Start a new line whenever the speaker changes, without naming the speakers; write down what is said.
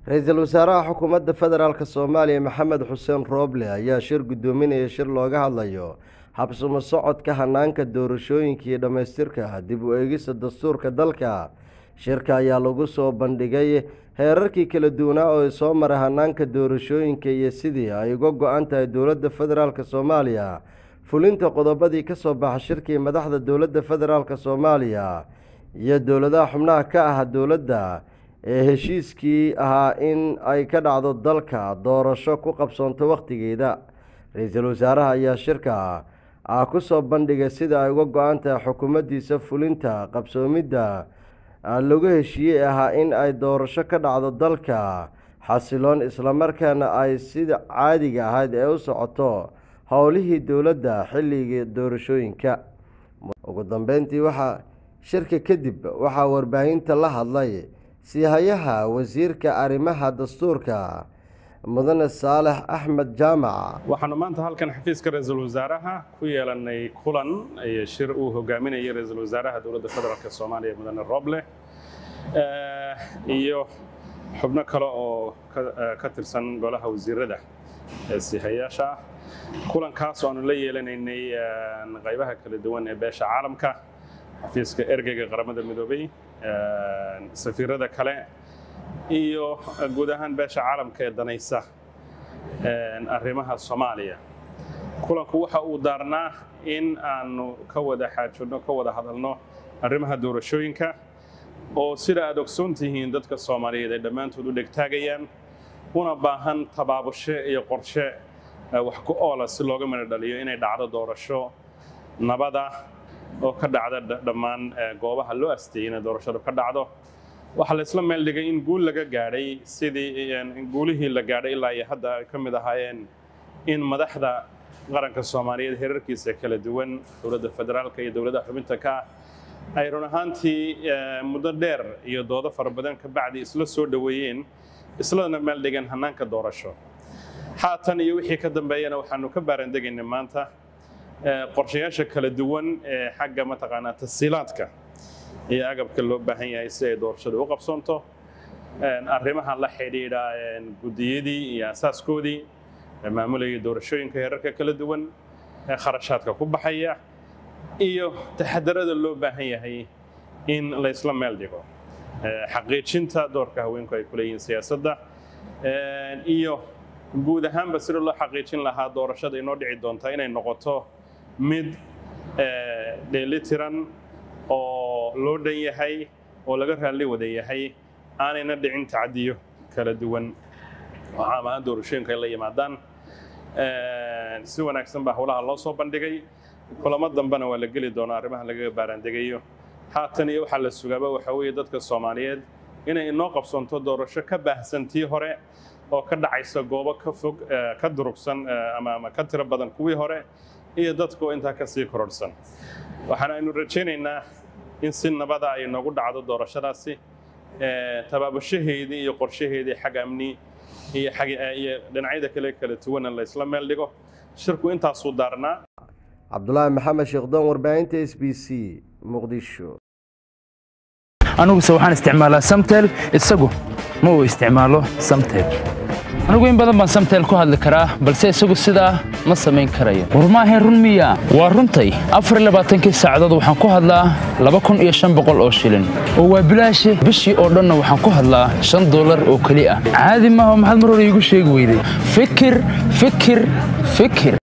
ra-iisul wasaaraha xukuumadda federaalk soomaaliya maxamed xuseen rooble ayaa shir guddoominaya shir looga hadlayo habsumo socodka hanaanka doorashooyinka iyo dhammaystirka dib u eegista dastuurka dalka shirka ayaa lagu soo bandhigay heerarkii kala duwanaa oo soo maray hanaanka doorashooyinka iyo sidii ay uga go-an tahay dowladda federaalk soomaaliya fulinta qodobadii ka soo baxa shirkii madaxda dowladda federaalk soomaaliya iyo dowladaha xubnaha ka ah dowladda ee heshiiskii ahaa in ay ka dhacdo dalka doorasho ku qabsoonto wakhtigeeda ra-iisul wasaaraha ayaa shirka ah ku soo bandhigay sida ay uga go-an tahay xukuumaddiisa fulinta qabsoomidda lagu heshiiyey ahaa in ay doorasho ka dhacdo dalka xasiloon islamarkaana ay sida caadiga ahayd ee u socoto howlihii dowladda xilligii doorashooyinka ugu dambeyntii waxaa shirka kadib waxaa warbaahinta la hadlay siihayaha wasiirka arrimaha dastuurka mudane saalex axmed jaamac
waxaanu maanta halkan xafiiska ra-iisul wasaaraha ku yeelanay kulan iyo shir uu hogaaminayay ra-iisul wasaaraha dowladda federaalk soomaaliya mudane roble iyo xubno kale oo ka tirsan golaha wasiirada ee siihayaasha ah kulankaas oo aanu la yeelanaynay qaybaha kala duwan ee beesha caalamka xafiiska ergeyga qaramada midoobay safiirada kale iyo guud ahaan beesha caalamka ee danaysa arrimaha soomaaliya kulanku waxa uu daarnaa in aanu ka wada xaajodno ka wada hadalno arrimaha doorashooyinka oo sida aad ogsoon tihiin dadka soomaaliyeed ay dhammaantood u dhegtaagayaan una baahan tabaabushe iyo qorshe wax ku oola si looga midho dhaliyo inay dhacdo doorasho nabada oo ka dhacda dhammaan goobaha loo asteeyey inay doorashadu ka dhacdo waxaa la isla meel dhigay in guul laga gaadhay sidii guulihii la gaadhay ilaa iyo hadda ay ka mid ahaayeen in madaxda qaranka soomaaliyeed heerarkiisa kala duwan dowladda federaalka iyo dowladaha xubinta ka ah ay run ahaantii muddo dheer iyo doodo fara badan ka bacdi isla soo dhoweeyeen islana meel dhigan hannaanka doorasho haatan iyo wixii ka dambeeyana waxaanu ka baarandegaynay maanta qorshayaasha kala duwan ee xagga mataqaanaa tasiilaadka iyo agabka loo baahan yahay si ay doorashadu u qabsoonto arrimaha la xidhiidha guddiyadii iyo asaaskoodii maamulayay doorashooyinka heerarka kala duwan ee kharashaadka ku baxaya iyo taxadarada loo baahan yahay in la isla meel dhigo xaqiijinta doorka haweenku ay ku leeyihiin siyaasadda iyo guud ahaanba sida loo xaqiijin lahaa doorashada inoo dhici doonta inay noqoto mid dheelitiran oo loo dhan yahay oo laga raalli wada yahay aanayna dhicin tacdiyo kala duwan oo caam ahaan doorashooyinka ay la yimaadaan si wanaagsan baa howlaha loo soo bandhigay kulamo dambena waa la geli doonaa arrimaha lagaga baaraandegayo haatan iyo waxaa la sugaaba waxaa weeye dadka soomaaliyeed inay inoo qabsoonto doorasho ka baahsan tii hore oo ka dhacaysa goobo ka fog ka durugsan ama ka tiro badan kuwii hore iyo dadku intaa ka sii kororhsan waxaana aynu rajaynaynaa in si nabada ay noogu dhacdo doorashadaasi tabaabushaheedii iyo qorshaheedii xag amni iyo iyo dhinacyada kale kala duwana la isla meel dhigo shirku intaasuu daarnaa
cabdulaahi maxamed sheekhdon warbaahinta s b c muqdisho
aniguse waxaan isticmaalaa samtel isagu ma uu isticmaalo samtel anigu in badan baan samtel ku hadli karaa balse isagu sidaa ma samayn karayo war maahayn run miya waa runtay afarlabaaatankii saacadood waxaan ku hadlaa laba kun iyo shan boqol oo shilin oo waa bilaashi bishii oo dhanna waxaan ku hadlaa shan dollar oo keli ah caadi maaha maxaad mar hore iigu sheegi weyday fikir fikir fikir